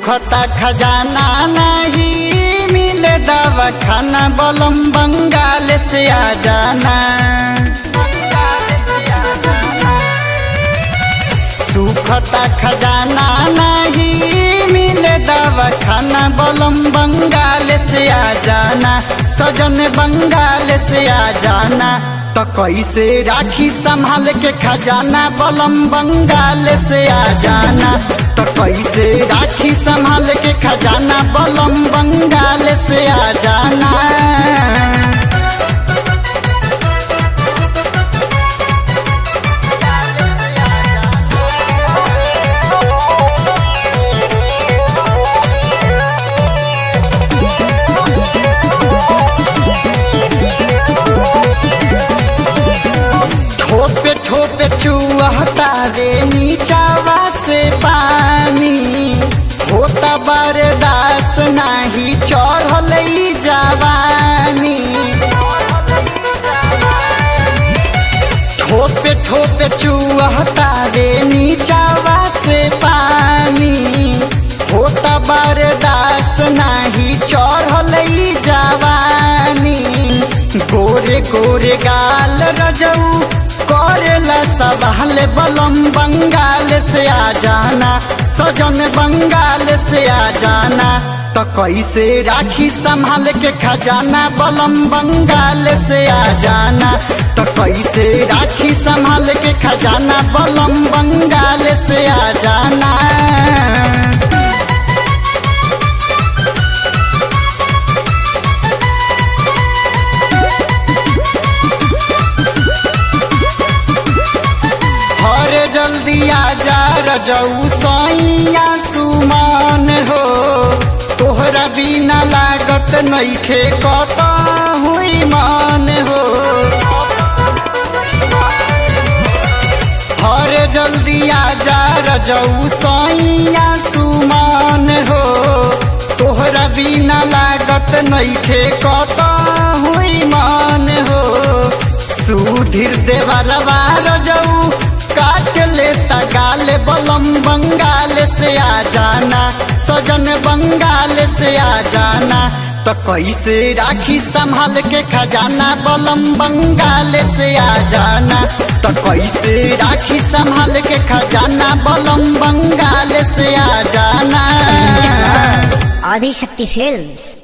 सुखता खजाना नहीं मिले दवा खाना बलम बंगाल से आ जाना सुखता खजाना नहीं मिले दवा खाना बलम बंगाल से आ जाना सजन बंगाल से आ जाना तो कैसे राखी संभाल के खजाना बलम बंगाल से आ जाना तो कैसे राखी संभाल के खजाना बलम बंगाल से आ जाना ठोपे ठोपे चुहता रे नीचावा से पानी होता बरदास नाही चढ़ल ई जवानी ठोपे ठोपे चुहता रे नीचावा से पानी होता बरदास नाही चढ़ल ई जवानी गोरे गोरे गाल रजऊ करेला सवाल बलम बंगाल से आ जाना सजन बंगाल से आ जाना तो कैसे राखी संभाल के खजाना बलम बंगाल से आ जाना तो कैसे राखी संभाल के खजाना बलम बंगाल से आ जाना हर जल्दी आजा रजऊ सैया सुमान हो तोहरा बिना लागत नइखे कत हुई मान हो हर जल्दी आजा रजऊ सैया सुमान हो तोहरा बिना लागत नइखे कत हुई मान हो सुधीर देवरवा रजऊ काट लेता गाल बलम बंगाल से आ जाना सजन बंगाल से आ जाना तो कैसे राखी संभाल के खजाना बलम बंगाल से आ जाना तो कैसे राखी संभाल के खजाना बलम बंगाल से आ जाना Adi Shakti Films.